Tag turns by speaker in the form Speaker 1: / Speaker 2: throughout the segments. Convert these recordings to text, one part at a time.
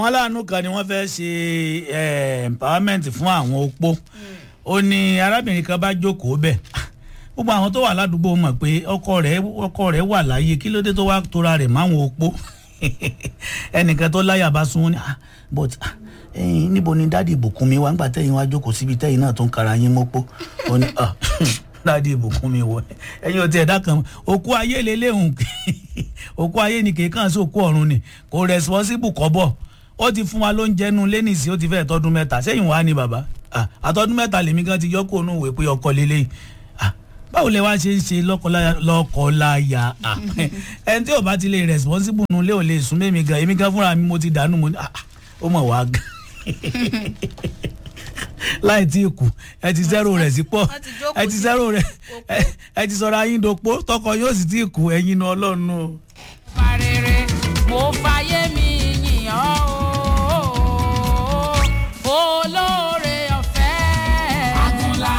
Speaker 1: wọn láàánú kan ni wọ́n fẹ́ ṣe eh, empowerment fún àwọn opó ó ní arábìnrin kan bá jókòó bẹ́ẹ̀ gbogbo àwọn tó wà ládùúgbò mọ̀ pé ọkọ rẹ̀ ọkọ rẹ̀ wà láàyè kí ló dé tó wá tora rẹ̀ máwọn opó ẹnìkan tó láyà bá sún wọn ni ah but ah, ẹyin níbo ni dáàdi ìbùkún mi wá ńgbà tẹ́yìn wá jókòó síbi tẹ́yìn náà tó ń kara yín mọ́pó ó ní ah dáàdi ìbùkún mi wọ ẹyin ò tí ẹ̀dá kan òkú ayé lélẹ́hùn òkú ayé ni kì í kàn sí òkú ọ̀run ni kò responsible kọ́bọ̀ ó ti fún wa lóúnjẹ nu lẹ́nìsí ó ti fẹ́ tọdún mẹ́ta sẹ́yìn wá ní bàbá ah, àtọdún mẹ́ta lèmi gan ti yọ kó nù wé pé ọkọ lélẹ́yìn ah, báwo lẹ wá ṣe ń ṣe lọ́kọláya ah, ẹni tí ò bá ti lè responsible nu lé ò lè sún mẹ́mi gan èmi gan fúnra mi mo ti dànù mo ní ah, ó mọ̀ wá gan láì tí kù ẹ ti zero rẹ̀ sí pọ̀
Speaker 2: wọ́n ti jókòó
Speaker 1: ẹ ti
Speaker 2: sí
Speaker 1: zero rẹ̀
Speaker 2: òpó.
Speaker 1: ẹ- ẹ ti sọ̀rọ̀ ayín dopó tọkọ yóò sì tí kù ẹ̀yin nu ọlọ́run o.
Speaker 2: Farere, mo fàyè mi yìn ọ́ o, olóore ọ̀fẹ́. Àgùnlá.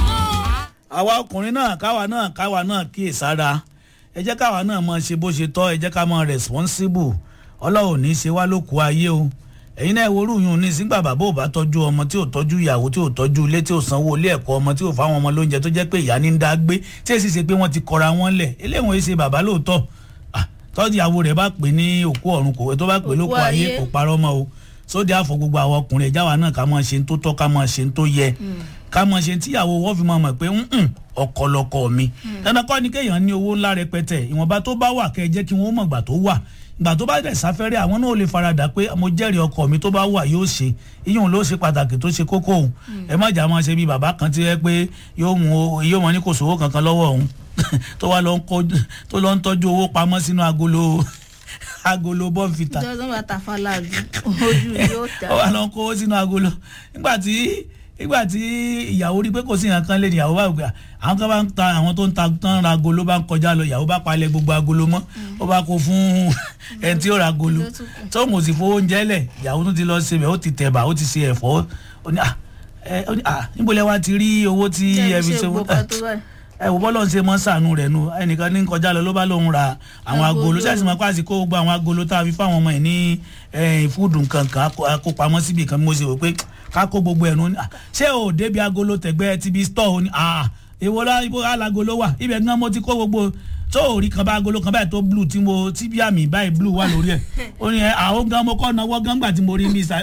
Speaker 1: àwa ọkùnrin náà káwa náà káwa náà kíyè sára ẹ jẹ́ káwa náà mọ ṣe bó ṣe tọ́ ẹ jẹ́ ká mọ responsible ọlọ́run ò ní í ṣe wá lóko ayé o ẹ̀yin náà ìwòrú yùn ní sígbà bàbá ò bá tọ́jú ọmọ tí ò tọ́jú ìyàwó tí ò tọ́jú ilé tí ò sanwó ilé ẹ̀kọ́ ọmọ tí ò fáwọn ọmọ lóúnjẹ tó jẹ́ pé ìyá ní ń dá gbé tí èsì ṣe pé wọ́n ti kọra wọn lẹ̀ eléwọ̀n èsì bàbá lóòótọ́ Ah, tọ́jú ìyàwó rẹ̀ bá pè ní òkú ọ̀run kò tó bá pè lóko
Speaker 2: Òkú
Speaker 1: ayé
Speaker 2: ayé.
Speaker 1: kò parọ́ mọ́ o sóde àfọ gbogbo àwọn ọkùnrin ẹ̀já wa náà ká mọ̀ ṣe ń tó tọ́ ká mọ̀ ṣe ń tó yẹ ká mọ̀ ṣe tíyàwó wọ́n fi mọ̀ mọ̀ pé "Mm-mm, ọkọ lọkọ mi dandan kọ́ ni kéèyàn ní owó ńlá rẹpẹtẹ ìwọ̀nba tó bá wà kẹ́ ẹ jẹ́ kí wọ́n mọ̀ gbà tó wà gbà tó bá dẹ̀ sáfẹ́rẹ́ àwọn náà ò lè faradà pé mo jẹ́rìí ọkọ mi tó bá wà yóò ṣe iyún ló ṣe pàtàkì tó ṣe kókó òun ẹ má jà máa ṣe bí bàbá kan ti rẹ pé yóò mú o- yóò mọ ní kò sówó kankan lọ́wọ́ òun tó wá lọ ń kó tó lọ ń tọ́jú owó pamọ́ sínú agolo agolo bọ́ǹfìtà
Speaker 2: Ìjọba bá ta fàlàbí, ojú yóò tà.
Speaker 1: ó wà lọ kó sínú agolo nígbà tí nígbà tí ìyàwó rí pé kò sí nǹkan kan lé ní ìyàwó bá gbà àwọn kan bá ń ta àwọn tó ń ta tán ra agolo bá ń kọjá lọ ìyàwó bá palẹ̀ gbogbo agolo mọ́ ó bá kó fún ẹni tí ó ra agolo
Speaker 2: Ló tún kù.
Speaker 1: tó ń sì fowó oúnjẹ lẹ̀ ìyàwó tó ti lọ ṣe bẹ̀ ó ti tẹ̀bà ó ti ṣe ẹ̀fọ́ ó ní à ẹ ó ní à níbo lẹ wá ti rí owó tí ẹ fi ṣe owó ẹ wò bọ́lọ̀ ń ṣe mọ́ sànú rẹ̀ nu ẹnìkan ní kọjá lọ ló bá lóun ra àwọn agolo
Speaker 2: Agolo.
Speaker 1: ṣáàṣì máa pàṣẹ kó gbogbo àwọn agolo tá a fi fáwọn ọmọ ẹ̀ ní eh, fúdù nkankan akópamọ́ síbi kan mo ṣe wò pé ká kó gbogbo ẹ̀ nu ní, "Ah, ṣé o débi agolo tẹ̀gbẹ́ ti bi stọ̀ o ní ah èwo la ibo alagolo wà ibẹ̀ gan mo ti kó gbogbo tó o rí kan bá agolo kan báyìí tó blue tí mo tí bí àmì báyìí blue wà lórí ẹ̀ ó ní ẹ àwọn gan mo kọ́ náwó gan gbà tí mo rí mi sa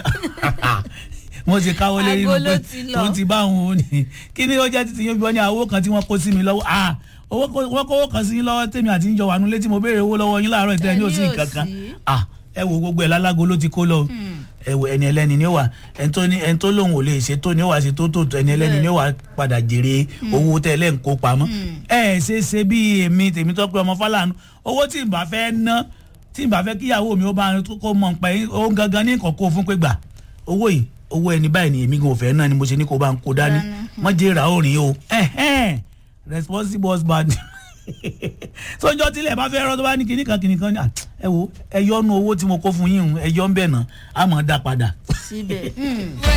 Speaker 1: mo ti káwọ́ lérí inú
Speaker 2: Agolo
Speaker 1: pé
Speaker 2: ti lọ.
Speaker 1: tó ti bá òun ò ní kí ni ó jẹ́ títí yín bí wọ́n ní àwọn owó kan tí wọ́n kó sí mi lọ́wọ́ ah owó kó- wọ́n kówó kan sí yín lọ́wọ́ tèmi àti yín jọ wà nulẹ̀ tí mo béèrè owó lọ́wọ́ yín láàárọ̀ ìtẹ́ ní òsì
Speaker 2: Ẹni ò
Speaker 1: kankan
Speaker 2: sí.
Speaker 1: ah ẹ wo gbogbo ẹ̀ lálágo ló ti kó lọ ẹ wo ẹni ẹlẹ́ni ni ó wà ẹni tó ní ẹni tó lóun ò lè ṣe tó ni ó wà ṣe tó tó tó ẹni ẹlẹ́ni ni ó wà padà jèrè owó tẹ́ ẹ lẹ́ ń kó pamọ́ ẹ ẹ ṣe ṣe bí èmi tèmi tó pé ọmọ Fálànù owó tí n bá fẹ́ ná tí n bá fẹ́ kíyàwó mi ó bá kó mọ̀ pé ó gangan ní nǹkan kó fún pé gbà owó yìí owó ẹni báyìí ni èmi gan ò fẹ́ náà ni mo ṣe ní kó bá ń kó dání mọ́ jẹ́ ra òrìn o ẹ̀hẹ́n responsible husband sọjọ́ tílẹ̀ bá fẹ́ rọ́ tó bá ní kinní kan kinní kan ní à, ẹ wo ẹ yọnu owó tí mo kó fún yín o, ẹ yọ ń bẹ̀ náà a mọ̀ ọ́ dá padà.
Speaker 2: síbẹ̀.